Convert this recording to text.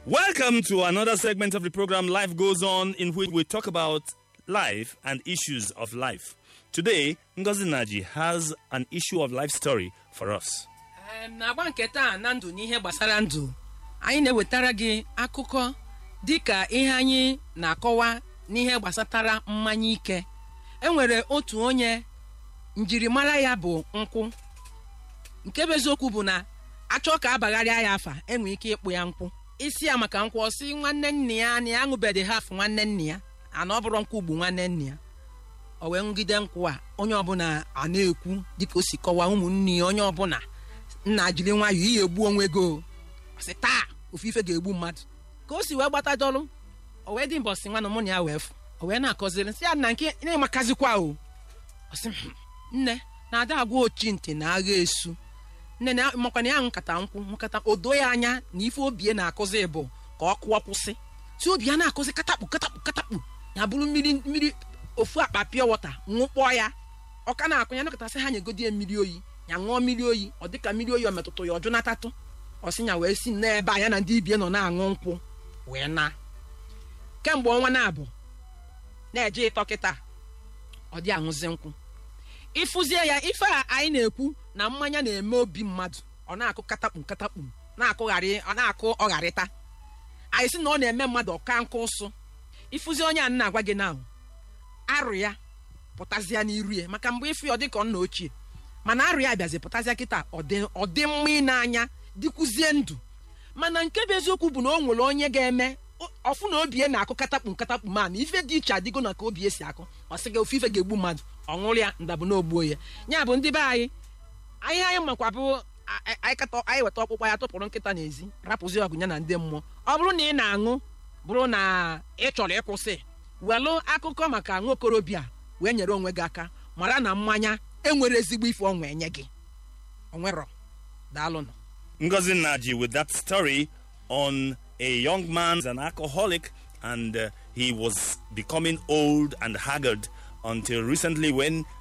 Welcome to another segment of the program Life Goes On, in which we talk about life and issues of life. Today, Ngozi Naji has an issue of life story for us. Em, n'agba nke taa na ndụ n'ihe gbasara ndụ anyị na-ewetara gị akụkọ dịka ihe anyị na-akọwa n'ihe gbasatara mmanya ike enwere otu onye njirimara ya bụ nkwụ nke bụ eziokwu bụ na achọ ka abagharịa ya afa enwe ike ịkpụ ya nkwụ isi ya maka nkwụ ọsị nwanne nna ya na ya aṅụbeghị haf nwanne nna ya ana ọ bụrụ nkwụ ugbu nwanne nna ya o wee ngide nkwụ a onye ọbụla a na-ekwu dịka o si kọwaa ụmụnne ya onye ọbụla nna jiri nwayọọ ihe egbu onwe go sị taa ofufe ga-egbu mmadụ ka o si wee gbatadọrụ o wee dị mbọsị nwanne mụ na ya wee fụ o wee na-akọziri sị ya na nke na-emakazikwa o ọ sị "Hmm, nne na-ada agwa ochi ntị na agha esu nne na makwana ya nkata nkwụ nkata odo ya anya na ife obie na-akụzi bụ ka ọ kụọ kwụsị si obi ya na-akụzi katakpu katakpu katakpu ya bụrụ mmiri mmiri ofu akpa pịọ wọta ṅụkpọọ ya ọ ka na-akụ ya nakọtasị ha nyegodi ya mmiri oyi ya ṅụọ mmiri oyi ọ dịka mmiri oyi ọ metụtụ ya ọjụ natatụ ọsị ya wee si n'ebe a ya na ndị ibie nọ na-aṅụ nkwụ wee na kemgbe ọnwa na-abụ na-eje ịtọ kịta ọ dị aṅụzi nkwụ ịfụzie ya ife a anyị na-ekwu na mmanya na-eme obi mmadụ ọ na-akụ katakpu katakpu na-akụgharị ọ na-akụ ọgharịta anyị sị na ọ na-eme mmadụ ọka nkụ ụsụ ịfụzie onye a na-agwa gị na arụ ya pụtazịa n'iru ya maka mgbe ịfụ ya ọ dị ka nna ochie mana arụ ya bịazi pụtazịa kịta ọ dị- ọ dị mma ị n'anya dịkwuzie ndụ mana nke bụ eziokwu bụ na o nwere onye ga-eme o- ọfụ na obie na-akụ katakpu nkatakpu ma na ife dị iche adịgo na ka obie si akụ ọ sị gị ofu ife ga-egbu mmadụ ọ ṅụrụ ya ndabụ na ogbuo ya ya bụ ndị be anyị anyị anyị makwa bụ a- a- anyị kata anyị weta ọkpụkpa ya tụpụrụ nkịta n'ezi rapụzi ọgụ ya na ndị mmụọ ọ bụrụ na ị na-aṅụ bụrụ na ị chọrọ ịkwụsị welụ akụkọ maka nwa okorobịa wee nyere onwe gị aka mara na mmanya enwere ezigbo ife ọnwa enye gị onwerọ daalụnụ Ngozi Naji with that story on a young man, an alcoholic, and uh, he was becoming old and haggard until recently when